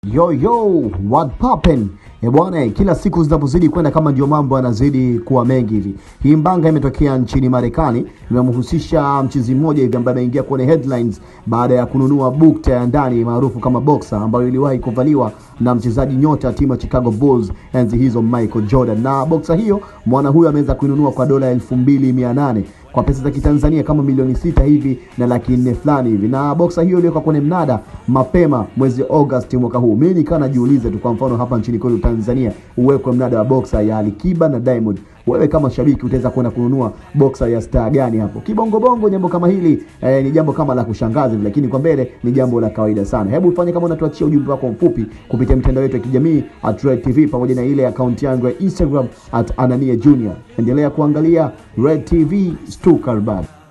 Yo yo, what poppin? E bwana, kila siku zinapozidi kwenda kama ndio mambo yanazidi kuwa mengi hivi. Hii mbanga imetokea nchini Marekani, imemhusisha mchizi mmoja hivi ambaye ameingia kwenye headlines baada ya kununua bukta ya ndani maarufu kama boxer ambayo iliwahi kuvaliwa na mchezaji nyota wa timu ya Chicago Bulls enzi hizo Michael Jordan. Na boxer hiyo mwana huyo ameweza kuinunua kwa dola elfu mbili mia nane kwa pesa za kitanzania kama milioni sita hivi na laki nne fulani hivi, na boksa hiyo iliwekwa kwenye mnada mapema mwezi August mwaka huu. Mimi nikawa najiuliza tu, kwa mfano hapa nchini kwetu Tanzania uwekwe mnada wa boksa ya Alikiba na Diamond, wewe kama shabiki utaweza kwenda kununua boksa ya star gani hapo? Kibongobongo jambo kama hili eh, ni jambo kama la kushangaza hivi, lakini kwa mbele ni jambo la kawaida sana. Hebu ufanye kama unatuachia ujumbe wako mfupi kupitia mitandao yetu ya kijamii at Red TV pamoja na ile akaunti yangu ya Instagram at Anania Junior. Endelea kuangalia Red TV Stuttgart.